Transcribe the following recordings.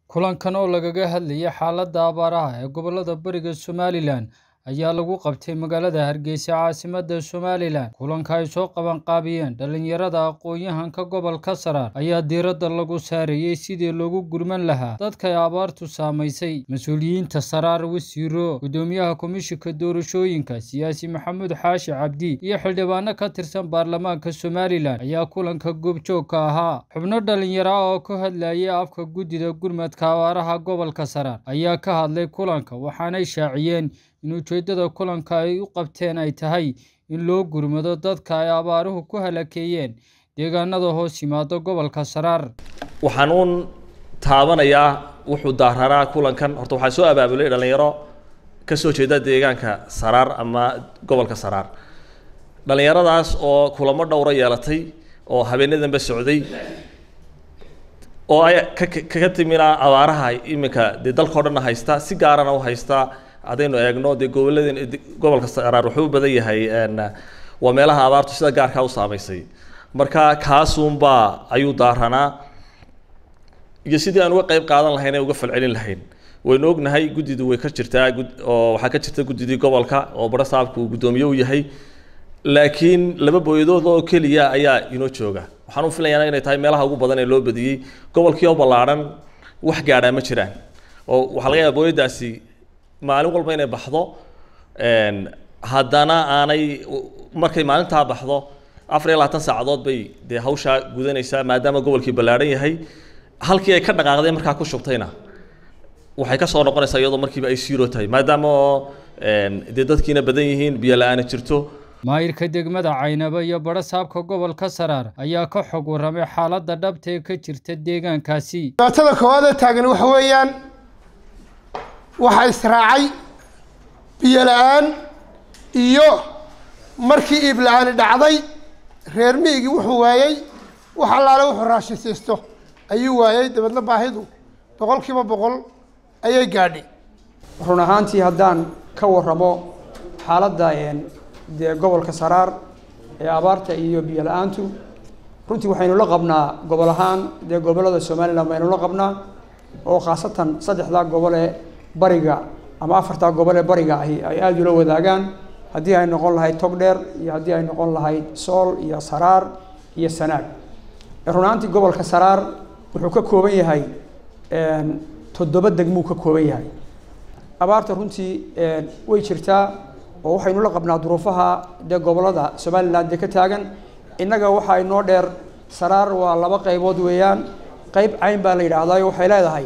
kulankan oo lagaga hadlayay xaaladda abaaraha ee gobollada bariga somalilan ayaa lagu qabtay magaalada hargeysa caasimadda somalilan kulanka ay soo qabanqaabiyeen dhallinyarada aqoon-yahanka gobolka saraar ayaa diiradda lagu saarayey sidii loogu gurman lahaa dadka ay abaartu saamaysay mas-uuliyiinta saraar wasiiro guddoomiyaha komishinka doorashooyinka siyaasi maxamuud xaashi cabdi iyo xildhibaano ka tirsan baarlamaanka somalilan ayaa kulanka goobjoogka ahaa xubno dhallinyaro ah oo ka hadlayay afka guddida gurmadka abaaraha gobolka saraar ayaa ka hadlay kulanka waxaanay shaaciyeen in ujeeddada kulanka ay u qabteen ay tahay in loo gurmado dadka ay abaaruhu ku halakeeyeen deegaanada hoos yimaado gobolka saraar waxaan uun taabanayaa wuxuu daararaa kulankan horta waxaa soo abaabulay dhallinyaro ka soo jeeda deegaanka saraar ama gobolka saraar dhallinyaradaas oo kulamo dhowra yeelatay oo habeenadanba socday oo ay kaga timina abaaraha iminka dee dalkao dhanna haysta si gaarana u haysta haddaynu eegno dee goboladeen gobolka saraar wuxuu u badan yahay waa meelaha abaartu sida gaarkaa u saamaysay marka kaasuunbaa ayuu daaranaa iyo sidii aan uga qeyb qaadan lahayn ee uga falcelin lahayn waynu ognahay guddidu way ka jirtaa oo waxaa ka jirta guddidii gobolka oo bara saabku uu guddoomiye u yahay laakiin laba booyadood oo keliya ayaa inoo jooga waxaan u filayaa inay tahay meelaha ugu badan ee loo badiyey gobolkii oo ballaadhan wax gaadhaa ma jiraan oo waxaa laga yaaba booyadaasi maalin walba inay baxdo haddana aanay markay maalintaa baxdo afar iyo labaatan saacadood bay dee hawshaa gudanaysaa maadaama gobolkii ballaadhan yahay halkii ay ka dhaqaaqday markaa ku shubtayna waxay ka soo noqonaysaa iyadoo markiiba ay siiro tahay maadaama oo dee dadkiina badan yihiin biyo la-aana jirto maayirka degmada caynabo iyo badho saabka gobolka saraar ayaa ka xog warramay xaaladda dhabta ee ka jirta deegaankaasi dhibaatada koowaad ee taagan waxa weeyaan waxaa israacay biyo la-aan iyo markii iib la-aani dhacday reer miigii wuxuu waayey wax allaale wuxuu raashinsiisto ayuu waayey dabeedna baahidu boqol kiiba boqol ayay gaadhay run ahaantii haddaan ka warramo xaaladda dee gobolka saraar ee abaarta iyo biyo la-aantu runtii waxaynu la qabnaa gobol ahaan dee gobollada somalilan baynu la qabnaa oo khaasatan saddexdaa gobol ee bariga ama afartaa gobol ee bariga ahi ay aada ula wadaagaan haddii ay noqon lahayd togdheer iyo haddii ay noqon lahayd sool iyo saraar iyo sanaag run ahaantii gobolka saraar wuxuu ka kooban yahay toddoba degmuu ka kooban yahay abaarta runtii way jirtaa oo waxaynu la qabnaa duruufaha dee gobollada somalilan dee ka taagan innaga waxaa inoo dheer saraar waa laba qaybood weeyaan qayb cayn baa la yidhaahdaa waxay leedahay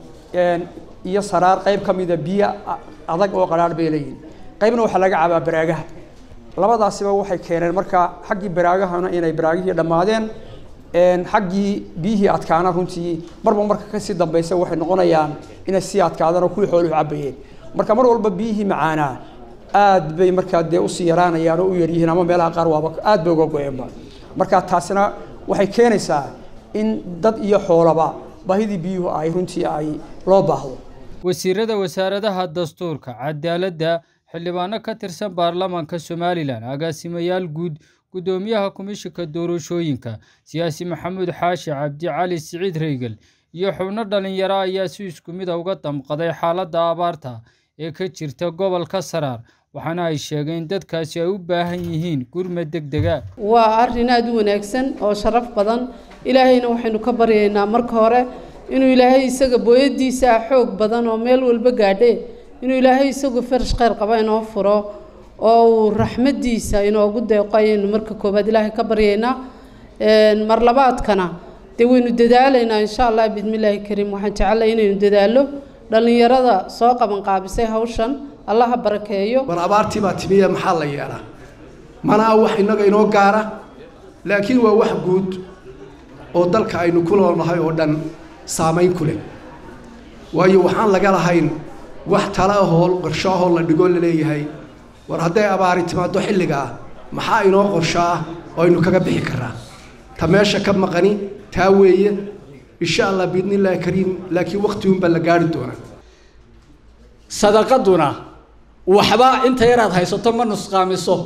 iyo saraar qayb ka mida biyo adag oo qaraar bay leeyihin qaybna waxaa laga cabaa baraagaha labadaasiba waxay keeneen marka xaggii baraagahana inay baraagihii dhammaadeen xaggii biyihii adkaana runtii marba marka kasii dambeysa waxay noqonayaan inay sii adkaadaan oo kuwii xooluhu cabayeen marka mar walba biyihii macaanaa aad bay markaa dee usii yaraanayaan oo u yaryihiin ama meelaha qaar waaba aad bay uga go-eenba marka taasina waxay keenaysaa in dad iyo xoolaba baahidii biyuhu ay runtii ay loo baahdo wasiirada wasaaradaha dastuurka cadaaladda xildhibaano ka tirsan baarlamaanka somalilan agaasimayaal guud guddoomiyaha komishinka doorashooyinka siyaasi maxamuud xaashi cabdi cali siciid reygel iyo xubno dhallinyaro ayaa si isku mid a uga damqaday xaaladda abaarta ee ka jirta gobolka saraar waxaana ay sheegeen dadkaasi ay u baahan yihiin gurmad deg dega waa arrin aada u wanaagsan oo sharaf badan ilaahayna waxaynu ka baryaynaa marka hore inuu ilaahay isaga booyadiisa xoog badan oo meel walba gaadhe inuu ilaahay isagu farash kheyr qaba inoo furo oo uu raxmadiisa inoogu deeqo ayaynu marka koowaad ilaahay ka baryaynaa mar labaadkana dee waynu dadaalaynaa insha allah bismillaahi kariim waxaan jecelahay inaynu dadaallo dhallinyarada soo qabanqaabisay hawshan allaha barakeeyo war abaartii baa timiya maxaa la yeelaa mana ah wax innaga inoo gaara laakiin waa wax guud oo dalka aynu ku noolnahay oo dhan saamayn ku leh waayo waxaan laga lahayn wax tala ahoo qorsho ahoo la dhigoo laleeyahay war hadday abaari timaaddo xilliga ah maxaa inoo qorsho ah oo aynu kaga bixi karraa ta meesha ka maqani taa weeye insha allah biidni illaahi kariim laakiin waqtigunbaa la gaari doonaa sadaqaduna waxba inta yaraad haysato ma nusqaamiso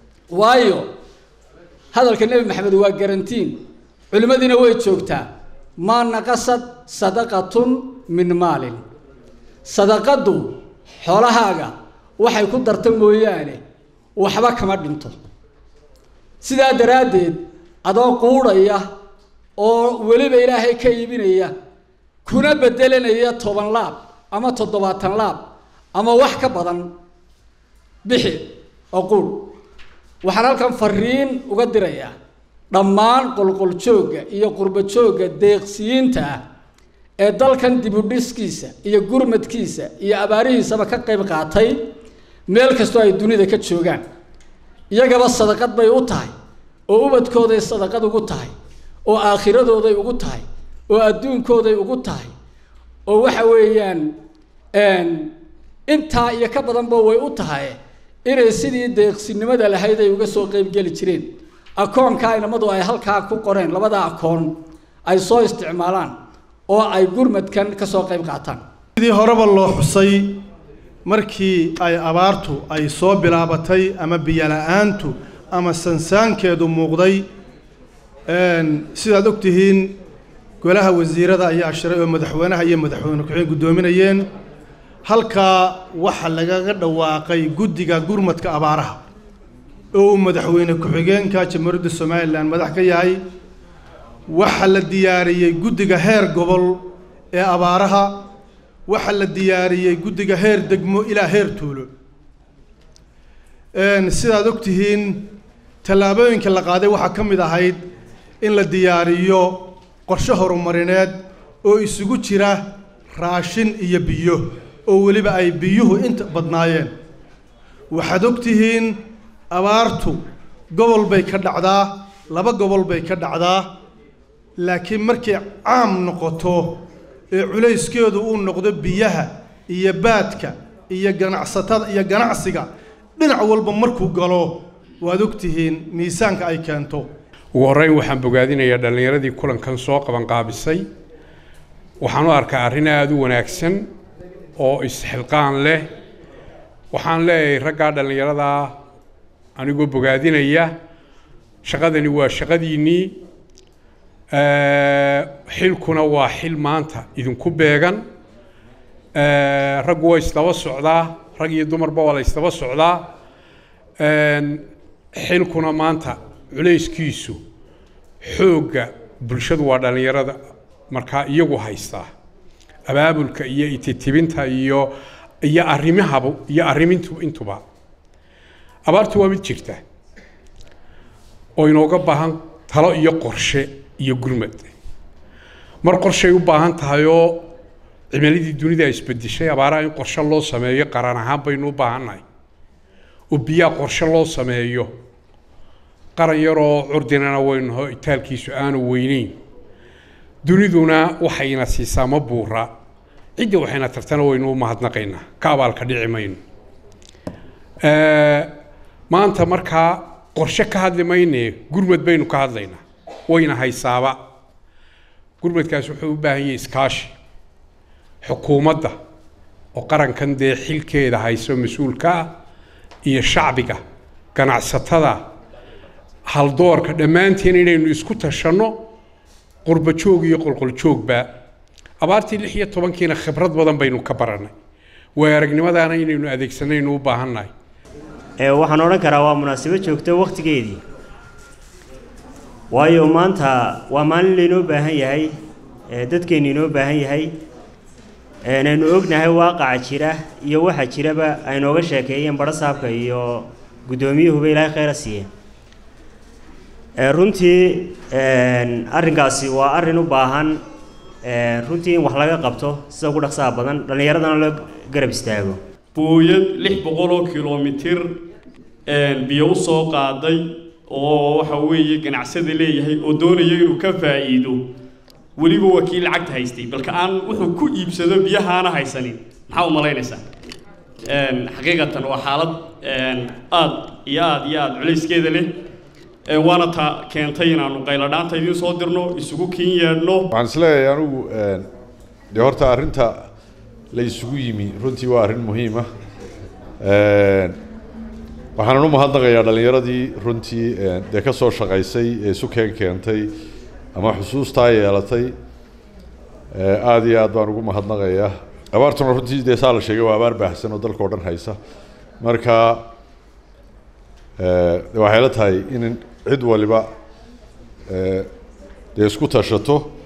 waayo hadalka nebi maxamed waa garantiin culimmadiina way joogtaa maa naqasad sadaqatun min maalin sadaqaddu xoolahaaga waxay ku darta mooyaane waxba kama dhinto sidaa daraaddeed adoo quudhaya oo weliba ilaahay ka iibinaya kuna bedelanaya toban laab ama toddobaatan laab ama wax ka badan bixi oo quudh waxaan halkan fariin uga dirayaa dhammaan qolqoljoogga iyo qurbajoogga deeqsiyiinta ah ee dalkan dibudhiskiisa iyo gurmadkiisa iyo abaarihiisaba ka qayb qaatay meel kastoo ay dunida ka joogaan iyagaba sadaqad bay u tahay oo ubadkooday sadaqad ugu tahay oo aakhiradooday ugu tahay oo adduunkooday ugu tahay oo waxa weeyaan intaa iyo ka badanba way u tahay inay sidii deeqsinimada lahayd ay uga soo qeybgeli jireen akoonka inamadu ay halkaa ku qoreen labada akoon ay soo isticmaalaan oo ay gurmadkan ka soo qayb qaataan sidii horeba loo xusay markii ay abaartu ay soo bilaabatay ama biyola-aantu ama sansaankeedu muuqday sidaad og tihiin golaha wasiirada ayaa shiray oo madaxweynaha iyo madaxweyne ku-xigeen guddoominayeen halkaa waxaa lagaga dhawaaqay guddiga gurmadka abaaraha oo uu madaxweyne ku-xigeenka jamhuuriyadda somalilan madax ka yahay waxaa la diyaariyey guddiga heer gobol ee abaaraha waxaa la diyaariyey guddiga heer degmo ilaa heer tuulo sidaad og tihiin tallaabooyinka la qaaday waxaa ka mid ahayd in la diyaariyo qorshe horumarineed oo isugu jira raashin iyo biyo oo weliba ay biyuhu inta badnaayeen waxaad og tihiin abaartu gobol bay ka dhacdaa laba gobol bay ka dhacdaa laakiin markay caam noqoto ee culayskeedu uu noqdo biyaha iyo baadka iyo ganacsatada iyo ganacsiga dhinac walba markuu galo waad og tihiin miisaanka ay keento ugu horreyn waxaan bogaadinayaa dhallinyaradii kulankan soo qabanqaabisay waxaan u arkaa arrin aada u wanaagsan oo isxilqaan leh waxaan leeyahay raggaa dhallinyaradaa anigoo bogaadinaya shaqadani waa shaqadiinnii xilkuna waa xil maanta idinku beegan raggu waa isdaba socdaa rag iyo dumarba waa la isdaba socdaa xilkuna maanta culayskiisu xoogga bulshadu waa dhallinyarada markaa iyagu haystaa abaabulka iyo ititibinta iyo iyo arrimahaba iyo arrimintu intuba abaartu waa mid jirta oo inooga baahan talo iyo qorshe iyo gurmad mar qorshay u baahan tahay oo cimiladii dunida isbedeshay abaaraha in qorshe loo sameeyo qaran ahaan baynu u baahannahay oo biyaha qorshe loo sameeyo qaran yaroo curdinana waynuho itaalkiisu aanu weyneyn duniduna waxayna siisaa ma buura cidda waxayna tartana waynu u mahadnaqaynaa ka abaalka dhici mayno maanta markaa qorshe ka hadli mayne gurmad baynu ka hadlaynaa wayna haysaaba gurmadkaas wuxuu u baahan yahay iskaashi xukuumadda oo qarankan dee xilkeeda hayso mas-uulka ah iyo shacbiga ganacsatada haldoorka dhammaanteen inaynu isku tashanno qurba joog iyo qolqoljoogba abaartii lix iyo tobankiina khibrad badan baynu ka barannay waay aragnimadaana inaynu adeegsanaynu u baahannahay waxaan odhan karaa waa munaasabo joogto wakhtigeedii waayo maanta waa maalin laynoo baahan yahay dadkeennu inoo baahan yahay aynu ognahay waaqaca jira iyo waxa jiraba aynooga sheekeeyeen badhasaabka iyo guddoomiyuhuba ilaahay khayra siiye runtii arrinkaasi waa arrin u baahan runtii in wax laga qabto sida ugu dhaqsaha badan dhallinyaradana loo garab istaago booyad lix boqol oo kilomitir biyo u soo qaaday oo waxa weeye ganacsada leeyahay oo doonaya inuu ka faa'iido weliba waa kii lacagta haystay balka aan wuxuu ku iibsado biyahaana haysanin maxaa u malaynaysaa xaqiiqatan waa xaalad aad iyo aad iyo aad culayskeeda leh waana ta keentay inaanu qayladhaanta idiin soo dirno isugu kiin yeedhno waxaan isleeyahay anigu dee horta arrinta la isugu yimi runtii waa arrin muhiim ah waxaanan u mahadnaqayaa dhallinyaradii runtii dee ka soo shaqaysay ee sukeen keentay ama xusuustaa yeelatay aada iyo aad baan ugu mahadnaqayaa abaartuna runtii dee saa la sheegay waa abaar baahsan oo dalka o dhan haysa marka waxay la tahay in cid waliba dee isku tashato